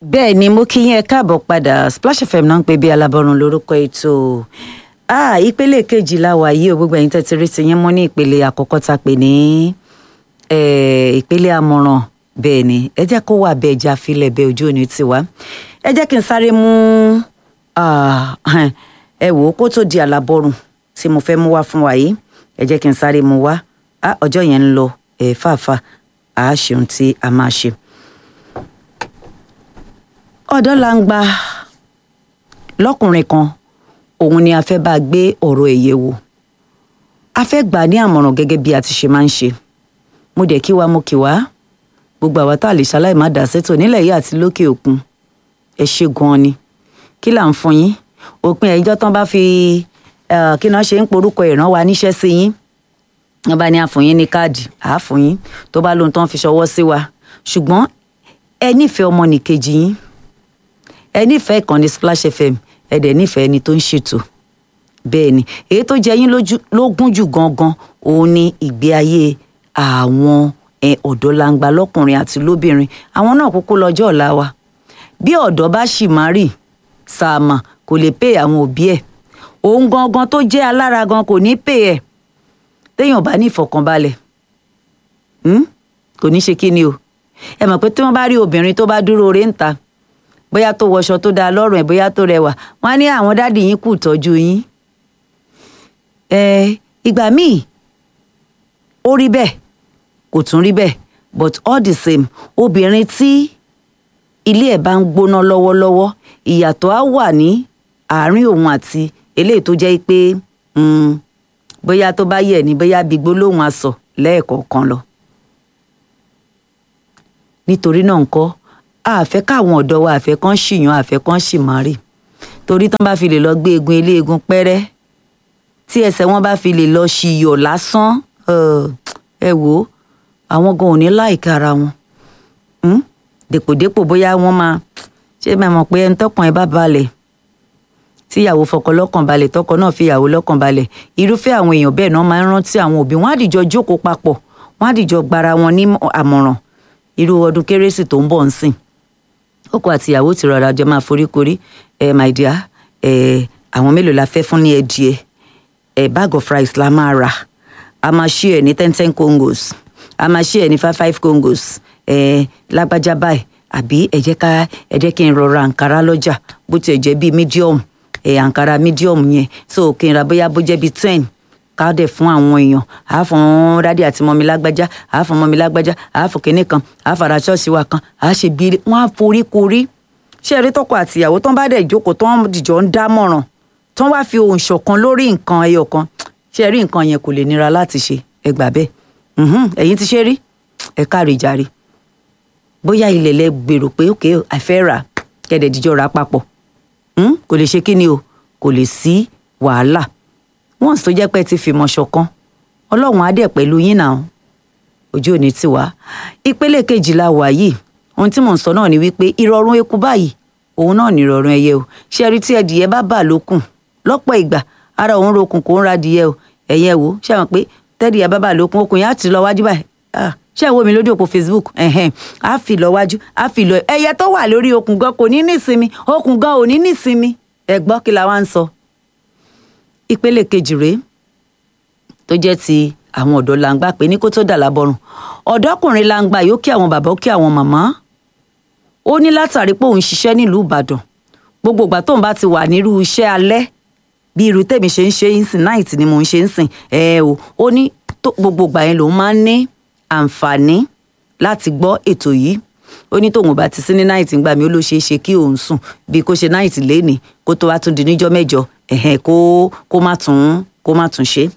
bẹ́ẹ̀ ni mo kí yín ẹ káàbọ̀ padà Splash FM náà ń pè bí alábọ̀run lórúkọ ètò ah ìpele kejì la wà yìí o gbogbo ẹ̀yin tẹ́tí rí ti yín mú ní ìpele àkọ́kọ́ ta pè ní ìpele àmọ̀ràn bẹ́ẹ̀ ni ẹ jẹ́ kó wà bẹ́ẹ̀ já filẹ̀ bẹ́ẹ̀ ojú òní tiwa ẹ jẹ́ kí n sáré mú ẹ wò ó kó tó di àlàbọ̀rùn tí mo fẹ́ mú wá fún wa yìí ẹ jẹ́ kí n sáré mú wá ọjọ́ yẹn ń lọ ẹ̀ fàáfàá àá ṣeun tí a máa ṣe ọ̀dọ́ la ń gba lọ́kùnrin kan òun ni a fẹ́ bá gbé ọ̀rọ̀ ẹ̀ yẹ̀ wò a fẹ́ gbà ní àmọ̀ràn gẹ́gẹ́ bí a ti ṣe máa ń ṣe mo dẹ̀ kí wa mo kì wá gbogbo àwa tá a lè ṣaláì má dà sẹ́tò nílẹ̀ yìí àti lókè òkun ẹ ṣe gan-an ni kí là ń fún yín òpin ẹ̀jọ́ tán bá fi kí náà ṣe ń porúkọ ìran wa níṣẹ́ sí yín wọ́n bá ní àfún yín ní káàdì àáfún yín tó bá lóhun tán fi ṣọwọ́ sí wa ṣùgbọ́n ẹ nífẹ̀ẹ́ ọmọnìkejì yín ẹ nífẹ̀ẹ́ ìkànnì Splash FM ẹ dẹ̀ nífẹ̀ẹ́ ẹni tó ń ṣètò bẹ́ẹ̀ ni èyí tó jẹ yín lógún jù gangan òun ni ìgbé ayé àwọn ọ̀dọ́langba lọ́kùnrin àti lóbìnrin àwọn náà kúkú lọ́jọ́ ọ̀la wa bí ọ̀dọ́ bá ṣì máa rì sàmà kò lè pè àwọn òbí ẹ̀ òun gangan tó jẹ́ alára gan kò ní pè ẹ̀ téèyàn bá ní ìfọ̀kànbalẹ̀ kò ní ṣe kí ni o ẹ mọ̀ pé tí wọ́n bá rí obìnrin tó bá dúró oore ń ta bóyá tó wọṣọ tó dáa lọ́rùn ẹ̀ bóyá tó rẹwà wọ́n á ní àwọn dáàdì yín kù tọ́jú yín. ẹ ìgbà míì ó rí bẹ́ẹ̀ kò tún rí bẹ́ẹ̀ but all the same obìnrin tí ilé ẹ̀ bá ń gbóná lọ́wọ́lọ́wọ́ ìyàtọ̀ á wà ní àárín òun àti eléyìí tó jẹ́ pé bóyá tó bá yẹ̀ ní bóyá bí gbólóhùn asọ̀ lẹ́ẹ̀kọ̀ọ̀kan lọ. nítorí náà ńkọ́ àfẹ́ káwọn ọ̀dọ́ wa àfẹ́ kan ṣìyàn àfẹ́ kan ṣì máa rì torí tán bá fi lè lọ gbé egun eléegun pẹ́rẹ́ tí ẹsẹ̀ wọn bá fi lè lọ ṣìyọ̀ lásán ẹ wò ó àwọn gan ò ní láìka ara wọn dèpòdépò bóyá wọ́n máa ṣé máa mọ̀ pé ẹni tọkàn ẹ bá balẹ̀ tíyàwó fọkọ lọ́kàn balẹ̀ tọkọ náà fìyàwó lọ́kàn balẹ̀ irúfẹ́ àwọn èèyàn bẹ́ẹ̀ náà máa ń rántí àwọn òbí wọn á dìjọ jókòó papọ̀ wọn á dìjọ gbara wọn ní àmọ̀ràn irú ọdún kérésì tó ń bọ̀ ń sìn ọkọ àti ìyàwó ti rọra jọ máa foríkorí ẹ my dear ẹ àwọn mélòó la fẹ́ fún ní ẹdìẹ ẹ bag of rice la máa rà a máa ṣí ẹ ní ten ten congos a máa ṣí ẹ ní five five congos ẹ lágbájá báyìí àbí ẹ jẹ́ ká ẹ jẹ́ kí n rọra àǹkárá lọ́jà bó tiẹ̀ jẹ́ bíi medium ẹ àǹkárá medium yẹn so kí n ra bóyá bó jẹ́ bíi ten ká dẹ̀ fún àwọn èèyàn àá fún dádì àti mọ́mi lágbájá àá fún mọ́mi lágbájá àá fún kinní kan àá fara ṣọ́ọ̀ṣì wa kan àá ṣe bí wọ́n á forí korí ṣé ẹ rí tọkọ àtìyàwó tán bá dẹ̀ jókòó tán dìjọ ń dámọ̀ràn tán wá fi ohùn ṣọ̀kan lórí nǹkan ẹyọ kan ṣé ẹ rí nǹkan yẹn kò lè nira láti ṣe ẹ gbà bẹ́ẹ̀ ẹ̀yin ti ṣe rí ẹ káre jàre bóyá ilẹ̀ lẹ gbèrò pé òkè àfẹ́ rà kẹ́dẹ̀ dìjọ rà papọ̀ kò lè ṣe kí ni o kò lè sí wàhálà once tó jẹ́ pé ti fìmọ̀ ṣọ̀kan ọlọ́run á dẹ̀ pẹ̀lú yín náà ojú òní ti wá ìpele kejìlá wà yìí ohun tí mò ń sọ náà ni wípé ìrọ̀rùn eku báyìí òun náà ní ìrọ̀rùn ẹyẹ o ṣé ẹ rí tí ẹdìyẹ bá bà lókùn lọ́pọ̀ ìgbà ara òun rokùn kò ń ra adìyẹ o ẹ̀yẹ wo ṣé àwọn pé tẹ́dìyẹ bá bà lókùn okùn yẹn á ti lọ wájú báyìí ṣé ẹ wo mi lójú òpó Facebook á fi lọ wájú á fi lọ ẹyẹ tó wà lórí okùn gan kò ní nísinmi okùn gan ò ní nísinmi ẹ gbọ́ kí la wá ń sọ ìpele kejì rèé tó jẹ́ ti àwọn ọ̀dọ́ langba pé ní kó tó dà lábọ́rùn ọ̀dọ́kùnrin langba yóò kí àwọn bàbá ó kí àwọn màmá ó ní látàrí pé òun ṣiṣẹ́ nílùú Ìbàdàn gbogbo ìgbà tóun bá ti wà nírú iṣẹ́ alẹ́ bí irú tèmi ṣe ń ṣe ń sìn náìtì ni mò ń ṣe ń sìn ẹ o ó ní gbogbo ìgbà yẹn lòun máa ń ní àǹfààní láti gbọ́ ètò yìí ó ní tóun bá ti sí ní náìtì ńgbà mi ó ló ṣeé ṣe kí òun sùn bí kó ṣe náìtì lénìí kó tó wá tún di níjọ́ mẹ́jọ ẹ̀hẹ̀n kó kó má tún kó má tún ṣe.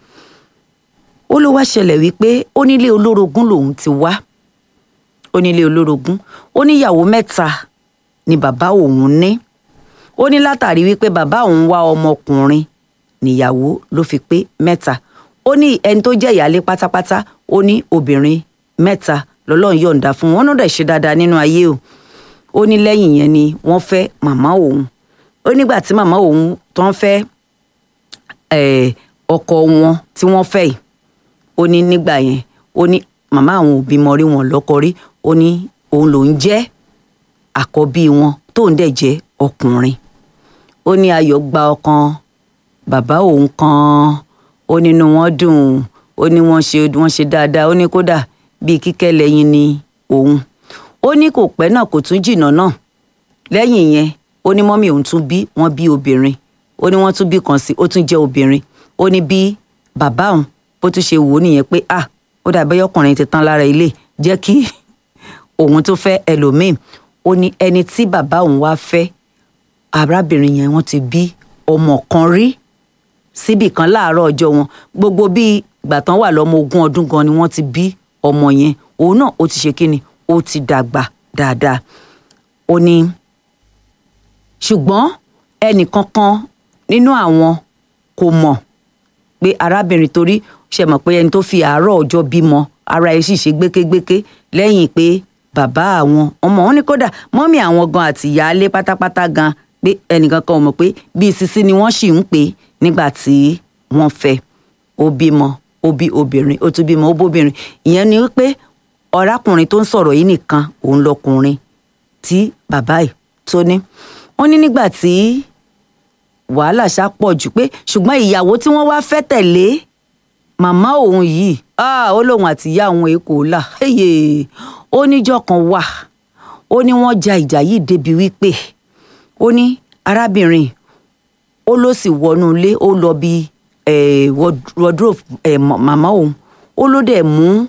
ó ló wá ṣẹlẹ̀ wípé ó nílé olórogún lòun ti wá ó nílé olórogún ó níyàwó mẹ́ta ni bàbá òun ní ó ní látàrí wípé bàbá òun wá ọmọkùnrin níyàwó ló fi pé mẹ́ta ó ní ẹni tó jẹ́ ìyálé pátápátá ó ní obìnrin mẹ́ta lọ́lọ́run yọ̀ǹda fún wọn náà dẹ̀ ṣe dáadáa nínú ayé o ó ní lẹ́yìn yẹn ni wọ́n fẹ́ màmá òun ó nígbà tí màmá òun tó ń fẹ́ ọkọ wọn tí wọ́n fẹ́ yìí ó ní nígbà yẹn ó ní màmá àwọn òbí mọ rí wọn lọ́kọ rí ó ní òun lòún jẹ́ àkọ́bí wọn tóun dẹ̀ jẹ́ ọkùnrin ó ní ayọ̀ gba ọkàn bàbá òun kan ó nínú wọn dùn ó ní wọ́n ṣe wọ́n ṣe dáadáa ó ní kódà bíi kíkẹ́ lẹ́yìn ni òun ó ní kò pẹ́ náà kò tún jìnnà náà lẹ́yìn yẹn ó ní mọ́mí òun tún bí wọ́n bí obìnrin ó ní wọ́n tún bí kan sí ó tún jẹ́ obìnrin ó ní bí bàbá òun bó tún ṣe wò ó nìyẹn pé ah ó dàbí ọkùnrin ti tán lára ilé jẹ́ kí òun tó fẹ́ ẹlòmíì ó ní ẹni tí bàbá òun wá fẹ́ arábìnrin yẹn wọ́n ti bí ọmọ kan rí síbì kan láàárọ̀ ọjọ́ wọn gbogbo bíi ìgbà tán wà lọ́mọ ogún ọdún gan ni wọ́n ti bí ọmọ yẹn òun náà ó ti ṣe kíni ó ti dàgbà dáadáa ó ní ṣùgbọ́n ẹnìkankan nínú àwọn kò mọ̀ pé arábìnrin torí ṣe mọ̀ pé ẹni tó fi àárọ̀ ọjọ́ bímọ ara ẹ̀ sì ṣe gbékégbéké lẹ́yìn pé bàbá àwọn ọmọ wọn ní kódà mọ́mì àwọn gan àti ìyáálé pátápátá gan pé ẹnìkan kan ò mọ̀ pé bíi sisi ni wọ́n sì ń pè nígbà tí wọ́n fẹ́ ó bímọ ó bí obìnrin ó tún bímọ ó bóbìnrin ìyẹn ni wípé ọ̀rákùnrin tó ń sọ̀rọ̀ yìí nìkan òun lọkùnrin tí bàbá ẹ̀ tó ní wọ́n ní nígbà tí wàhálà ṣá pọ̀ jù pé ṣùgbọ́n ìyàwó tí wọ́n wá fẹ́ tẹ̀lé màmá òun yìí ó lóun àti ìyá òun èkó là ó níjọ́ kan wà ó ní wọ́n ja ìjà yìí débi wípé ó ní arábìnrin ó ló sì wọnú ilé ó lọ bí wardrobe màmá òun ó ló dẹ̀ mú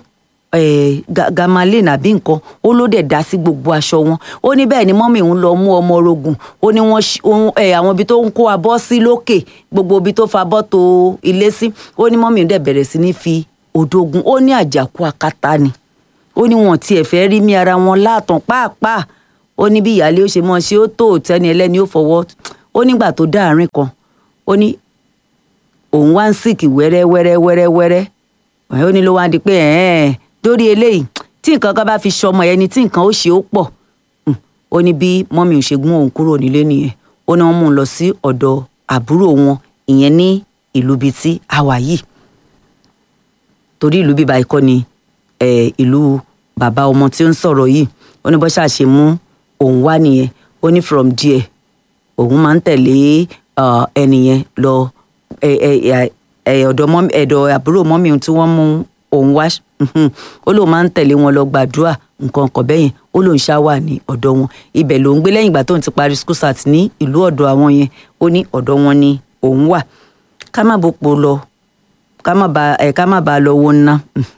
gamalin àbí nǹkan ó ló dẹ̀ dá sí gbogbo aṣọ wọn ó ní bẹ́ẹ̀ ni mọ́mì òun lọ mú ọmọ orogun ó ní wọ́n àwọn ibi tó ń kó abọ́ sí lókè gbogbo ibi tó fa abọ́ tó ilé sí ó ní mọ́mì òun dẹ̀ bẹ̀rẹ̀ sí ní fi òdògùn ó ní àjàkú akátá ni ó ní wọn tiẹ̀ fẹ́ rí mi ara wọn láàtàn pàápàá ó ní bí ìyáálé ó ṣe mọ́ ṣe ó tó tẹ́ni ẹlẹ́ni ó fọwọ́ ó nígbà tó dá àárín kan ó ní òun wá ń sìkì wẹ́rẹ́ wẹ́rẹ́ wẹ́rẹ́ wẹ́rẹ́ ó ní ló wá di pé ẹ̀ẹ́n lórí eléyìí tí nǹkan kan bá fi ṣọmọ ẹni tí nǹkan ó ṣe ó pọ̀ ó ní bí mọ́mí ò ṣe gún òun kúrò nílé nìyẹn ó ní wọ́n mú un lọ sí ọ̀dọ̀ àbúrò wọn ìyẹn ní ìlú bíi tí a wà yìí torí ìlú bíbá ikọ́ ni ìlú bàbá ọmọ tí ó ń sọ̀rọ̀ yìí ó ní bó ṣáà ṣe mú òun wá nìyẹn ó ní from there òun máa ń tẹ̀lé ẹnìyẹn lọ ọ̀dọ̀ ẹ̀dọ̀ àbúrò mọ́mí tí wọ́n mú òun wá ó lóun máa ń tẹ̀lé wọn lọ gbàdúrà nǹkan kan bẹ́yẹn ó lóun ṣá wà ní ọ̀dọ̀ wọn ibẹ̀ ló ń gbé lẹ́yìn ìgbà tóun ti parí school start ní ìlú ọ̀dọ̀ àwọn yẹn ó ní ọ̀dọ̀ wọn ni òun wà ká má bòpò lọ ká má ba ẹ̀ ká má ba lọ wo ná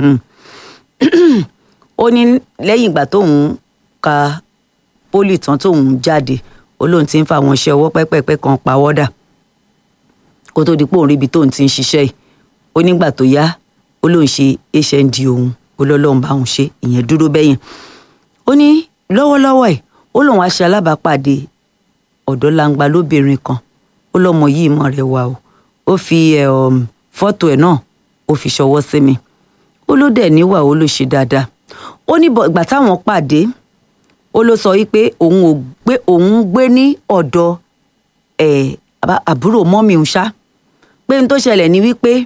ó ní lẹ́yìn ìgbà tóun ka pólì tán tóun jáde ó lóun ti ń fa àwọn iṣẹ́ ọwọ́ pẹ́pẹ́pẹ́ kan pawọ́dà kó tó di pé òun ríbi tóun ti ń ṣiṣẹ́ yìí ó nígbà tó yá ó lóun ṣe hnd òun ó lọ́lọ́run bá òun ṣe ìyẹn dúró bẹ́yẹn ó ní lọ́wọ́lọ́wọ́ ẹ̀ ó lóun wá ṣe alábàápàdé ọ̀dọ́ langba lóbìnrin kan ó lọ́mọ yìí mọ̀ rẹ̀ wá o ó fi fọ́tò ẹ̀ náà ó fi ṣọwọ́ sí mi ó ló dẹ̀ níwà ó ló ṣe dáadáa ó ní ìgbà táwọn pàdé ó ló sọ wípé òun ò gbé òun gbé ní ọ̀dọ̀ àbúrò mọ́mì ń ṣá pé n tó ṣẹlẹ̀ ni wípé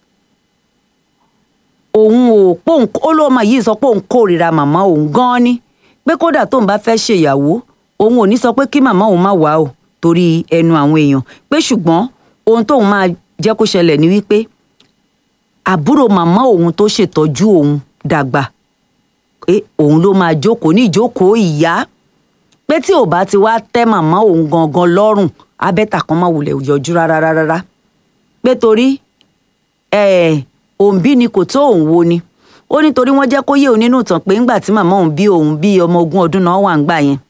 òun ò pòun ó ló máa yìí sọ pé òun kórìíra màmá òun gan-an ni pé kódà tóun bá fẹ́ ṣèyàwó òun ò ní sọ pé kí màmá òun má wá o torí ẹnu àwọn èèyàn pé ṣùgbọ́n ohun tóun máa jẹ́ kó ṣẹlẹ̀ ni wípé àbúrò màmá òun tó ṣètọ́jú òun dàgbà pé òun ló máa jókòó ní ìjókòó ìyá pé tí ò bá ti wá tẹ́ màmá òun gangan lọ́rùn abẹ́tà kan máa wulẹ̀ yọjú rárá rárá pé torí òǹbí ni kò tó òun wo ni ó nítorí wọ́n jẹ́ kó yé òun nínú ìtàn pé ńgbà tí màmá òun bí òun bí ọmọ ogún ọdún náà wà ń gbà yẹn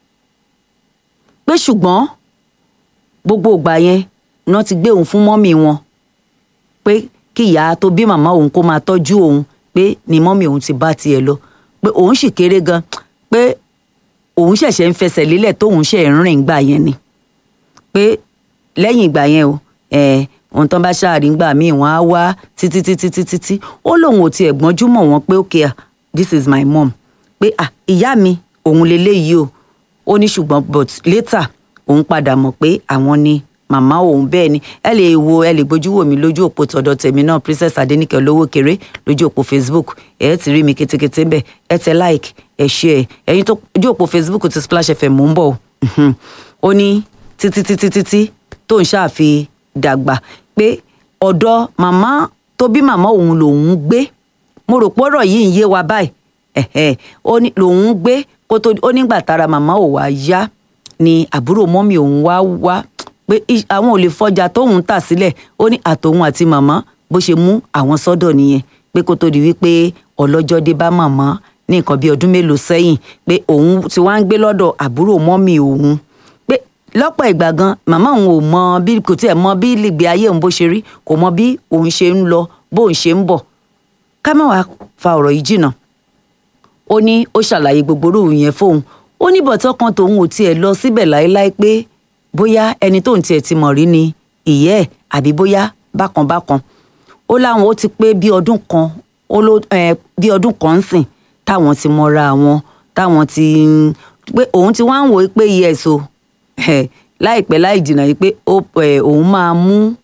pé ṣùgbọ́n gbogbo ìgbà yẹn wọ́n ti gbé òun fún mọ́mì wọn pé kí ìyá tó bí màmá òun kó máa tọ́jú òun pé ni mọ́mì òun ti bá tiẹ̀ lọ pé òun sì kéré gan pé òun ṣẹ̀ṣẹ̀ ń fẹsẹ̀ lélẹ̀ tóun ṣẹ̀ ń rìn gbà yẹn ni pé lẹ́yìn ìgbà yẹn o ohun tán bá ṣáàrí ńgbà míì wọ́n á wá títí títí títí tí ó lóun ò tiẹ̀ gbọ́njú mọ̀ wọ́n pé okay this is my mom pé ah ìyá mi òun leléyìí o ó ní ṣùgbọ́n but later òun padà mọ̀ pé àwọn ni màmá òun bẹ́ẹ̀ ni ẹ lè wo ẹ lè gbójú wò mí lójú òpó tọ̀dọ̀ tèmi náà princess adenike olówó kéré lójú òpó facebook ẹ ti rí mi kétékété ńbẹ̀ ẹ tẹ like ẹ share ẹ̀yin tó ojú òpó facebook ti splash fm mò ń bọ̀ ó ní títí títí títí tó ń ṣàfi dàgbà pé ọ̀dọ̀ màmá tó bí màmá òun lòun gbé mo rò pé ọ̀rọ̀ yìí ń yé wa báyìí ẹ̀hẹ̀ ó ní lòun gbé kó tó ó nígbà tára màmá ò wá yá ni àbúrò mọ́mì òun wá wá pé àwọn ò lè fọjà tóun tà sílẹ̀ ó ní àtòun àti màmá bó ṣe mú àwọn sọ́dọ̀ nìyẹn pé kó tó di wípé ọlọ́jọ́ dé bá màmá ní nǹkan bíi ọdún mélòó sẹ́yìn pé òun ti wá ń gbé lọ́dọ̀ àbúrò mọ́mì òun pé lọ́pọ̀ ìgbà gan màmá òun ò mọ bí kò tiẹ̀ mọ bí ìgbé ayé òun bó ṣe rí kò mọ bí òun ṣe ń lọ bóun ṣe ń bọ̀ ká má wàá fa ọ̀rọ̀ yìí jìnnà ó ní ó ṣàlàyé gbogbo orú yẹn fóun ó ní bọ̀tọ́ kan tòun ò tiẹ̀ lọ síbẹ̀ láéláé pé bóyá ẹni tóun tiẹ̀ ti mọ̀ rí ni ìyẹ́ ẹ̀ àbí bóyá bákan bákan ó láwọn ó ti pé bí ọdún kan ó ló bí ọdún kan ń sìn táwọn ti mọra àwọn táwọn ti pé òun ti wá ń wò ó pé yes o láìpẹ́ láì jìnnà yìí pé òun máa mú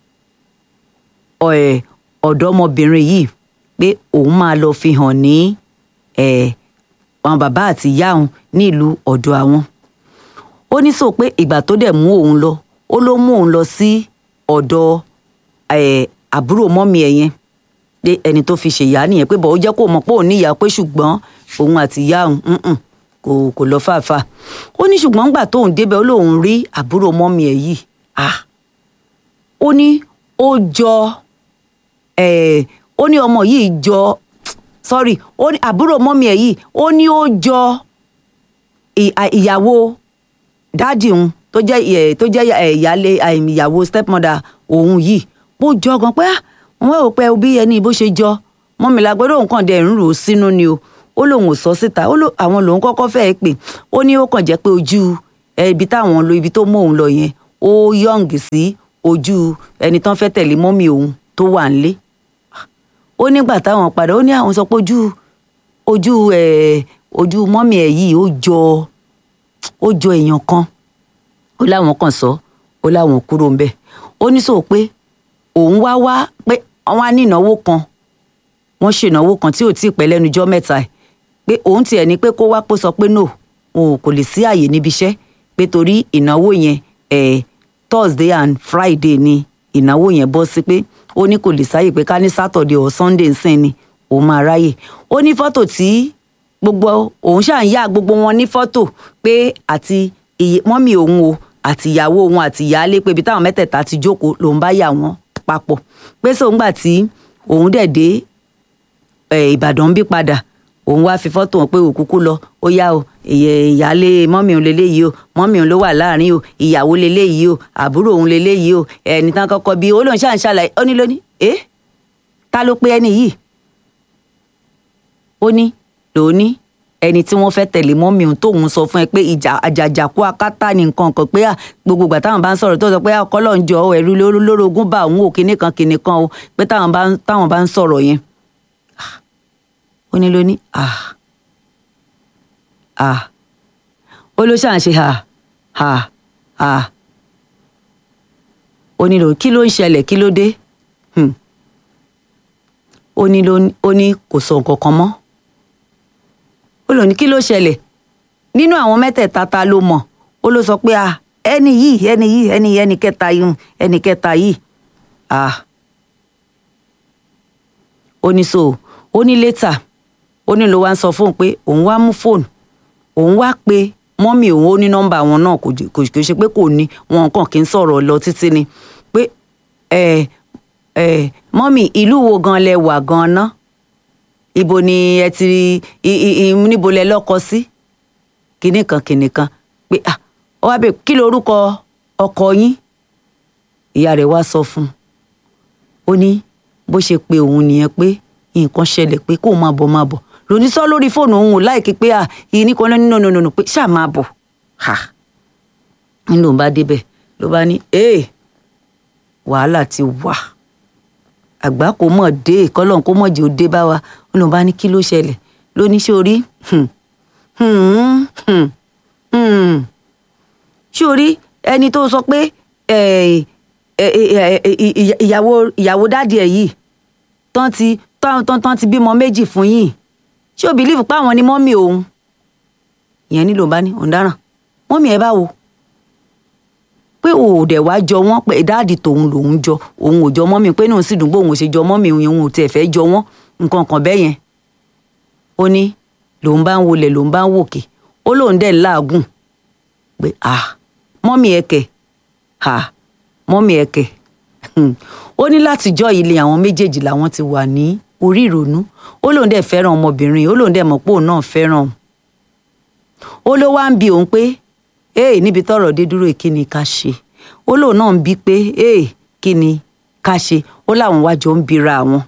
ọ̀dọ́mọbìnrin yìí pé òun máa lọ fi hàn ní àwọn bàbá àti ìyá òun ní ìlú ọ̀dọ̀ àwọn ó ní sọ pé ìgbà tó dẹ̀ mú òun lọ ó ló mú òun lọ sí ọ̀dọ̀ àbúrò mọ́mì ẹ̀ yẹn pé ẹni tó fi ṣèyá nìyẹn pé bọ̀ ó jẹ́ kó mọ̀ pé òun níyà pé ṣùgbọ́n òun àti ìyá òun kò kò lọ fàáfà ó ní ṣùgbọ́n ńgbà tóun débẹ̀ ó lóun rí àbúrò mọ́mì ẹ̀ yìí ah ó ní ó jọ ó ní ọmọ yìí jọ sorry ó ní àbúrò mọ́mì ẹ̀ yìí ó ní ó jọ ìyàwó dáàdì òun tó jẹ́ tó jẹ́ ìyálé ìyàwó stepmother òun yìí bó jọ gan pé wọ́n ò pẹ́ bí ẹni bó ṣe jọ mọ́mì lágbọ́dọ̀ òun kàn dẹ̀ ń rò ó sínú ni o ó lóun ò sọ síta ó ló àwọn lòun kọ́kọ́ fẹ́ẹ́ pè ó ní ó kàn jẹ́ pé ojú ibi táwọn lo ibi tó mú òun lọ yẹn ó yọ̀ǹgì sí ojú ẹni tán fẹ́ tẹ̀lé mọ́mì òun tó wà nílé ó nígbà táwọn padà ó ní àwọn sọ pé ojú ojú ẹ ojú mọ́mì ẹ̀ yìí ó jọ ó jọ èèyàn kan ó láwọn kan sọ ó láwọn kúrò ń bẹ̀ ó ní sọ pé òun wá wá pé àwọn á ní ìnáwó kan wọ́n ṣe ìnáwó kan tí ò tí ì pẹ́ lẹ́nu jọ́ mẹ́ta ẹ̀ pé òun tiẹ̀ ní pé kó wá pé sọ pé no òun kò lè sí àyè níbi iṣẹ́ pé torí ìnáwó yẹn ẹ̀ Thursday and Friday ni ìnáwó yẹn bọ́ sí pé ó ní kò lè sáyè pé ká ní Saturday or Sunday nsìn ni òun máa ráyè ó ní fọ́tò tí gbogbo òun ṣáà ń yá gbogbo wọn ní fọ́tò pé àti mọ́mì òun o àti ìyàwó òun àti ìyáálé pé ibi táwọn mẹ́tẹ̀ẹ̀ta ti jókòó lòun bá yà wọ́n papọ̀ pé sóun gbà tí òun dẹ̀ dé Ìbàdàn bí padà òun wá fi fọ́tò hàn pé òkúkú lọ ó yá o ìyáálé mọ́mì òun leléyìí o mọ́mì òun ló wà láàrin o ìyàwó leléyìí o àbúrò òun leléyìí o ẹni tán kọ́kọ́ bí ó lóun ṣáà ń ṣàlàyé ó ní lóní ẹ ta ló pé ẹni yìí ó ní lóní ẹni tí wọ́n fẹ́ tẹ̀lé mọ́mì òun tóun sọ fún ẹ pé ìjà àjàjàkú akátá ni nǹkan kan pé gbogbo ìgbà táwọn bá ń sọ̀rọ̀ tó sọ pé ọkọ lọ́n jọ ẹ̀rú lórogún bá òun ò kíní kan kíní kan o pé táwọn bá ń sọ̀rọ̀ yẹn ó ní ló ní ah ah ó ló ṣàn ṣe ha ha ha ó ní ló kí ló ń ṣẹlẹ̀ kí ló dé ó ní ló ó ní kò sọ nǹkan kan mọ́ ó lò ní kí ló ṣẹlẹ̀ nínú àwọn mẹ́tẹ̀ẹ̀ta ta ló mọ̀ ó ló sọ pé ah ẹni yìí ẹni yìí ẹni yìí ẹni kẹta yìí ẹni kẹta yìí ah ó ní so ó ní létà ó ní ló wá ń sọ fóun pé òun wá mú fóònù òun wá pe mọ́mì òun ó ní nọ́mbà wọn náà kò kò ṣe pé kò ní wọn kàn kí n sọ̀rọ̀ lọ títí ni pé ẹ ẹ mọ́mì ìlú wo gan lẹ wà gan ná ibo ni ẹ ti níbo lẹ lọ́kọ sí kinní kan kinní kan pé ah ọ wá bẹ kí lorúkọ ọkọ yín ìyá rẹ̀ wá sọ fún un ó ní bó ṣe pe òun nìyẹn pé nǹkan ṣẹlẹ̀ pé kó máa bọ̀ máa bọ̀ lòní sọ lórí fóònù òun ò láìkí pé à yìí ní kan nínú nínú nínú pé ṣáà máa bọ̀ ha nínú òun bá débẹ̀ ló bá ní ee wàhálà ti wà àgbà kò mọ̀ dé kọ́lọ́n kó mọ̀ jẹ́ ó dé bá wa nínú òun bá ní kí ló ṣẹlẹ̀ lóní sórí sórí ẹni tó sọ pé eh, eh, eh, eh, ìyà- ìyàwó ìyàwó dáàdì ẹ̀ yìí tán ti tán tán tán ti bímọ méjì fún yìí ṣé o bìlíìfù pé àwọn ni mọ́mì òun ìyẹn nílò bá ní òun dáràn mọ́mì ẹ báwo pé o ò dẹ̀ wá jọ wọ́n pé dáàdì tòun lòun jọ òun ò jọ mọ́mì pé náà sì dùn bóun ò ṣe jọ mọ́mì òun òun ò tiẹ̀ fẹ́ jọ wọ́n nǹkan kan bẹ́ẹ̀ yẹn ó ní lòun bá ń wọlé lòun bá ń wòkè ó lóun dẹ̀ ń làágùn pé ah mọ́mì ẹ kẹ̀ ah mọ́mì ẹ kẹ̀ ó ní látijọ́ yìí lé àwọn méjèèjì làwọn ti wà ní orí ìrònú ó lóun dẹ̀ fẹ́ràn ọmọbìnrin ó lóun dẹ̀ mọ̀ pé òun náà fẹ́ràn òun ó ló wá ń bi òun pé ee níbi tọ́rọ̀ dé dúró yìí, kí ni ká ṣe ó lóun náà ń bi pé ee kí ni ká ṣe ó láwọn wá jọ ń bira àwọn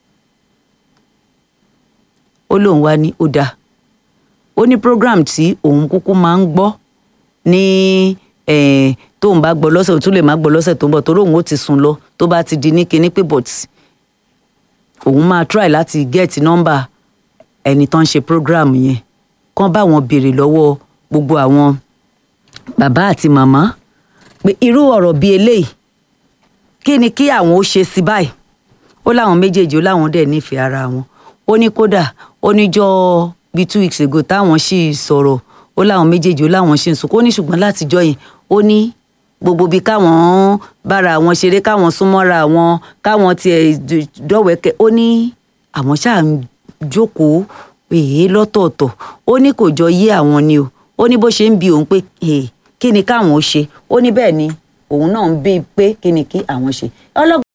ó lóun wá ní ó dáa ó ní program tí òun kúkú máa ń gbọ́ ní eh, tóun bá gbọ́ lọ́sẹ̀ ó tún lè má gbọ́ lọ́sẹ̀ tó ń bọ̀ torí òun ó ti sùn lọ tó bá ti di ní kinní pé but òun máa try láti get nọ́mbà ẹni tó ń ṣe program yẹn kán bá wọn béèrè lọ́wọ́ gbogbo àwọn bàbá àti màmá pé irú ọ̀rọ̀ bíi eléyìí kí ni kí àwọn ó ṣe sí báyìí ó láwọn méjèèjì ó láwọn dẹ̀ nífẹ̀ẹ́ ara wọn ó ní kódà ó níjọ́ bíi two weeks ago táwọn sì sọ̀rọ̀ ó láwọn méjèèjì ó láwọn sì ń sunkún ó ní ṣùgbọ́n látijọ́ yẹn ó ní gbogbo bíi káwọn bára àwọn ṣeré káwọn súnmọ́ra wọn káwọn tiẹ̀ d- dọ̀wẹ́kẹ́ ó ní àwọn ṣáà ń jókòó èé lọ́tọ̀ọ̀tọ̀ ó ní kò jọ yé àwọn ni o ó ní bó ṣe ń bi òun pé "Eh, kí ni káwọn ó ṣe ó ní bẹ́ẹ̀ ni òun náà ń bí pé kí ni kí àwọn ṣe ọlọ́gbọ́n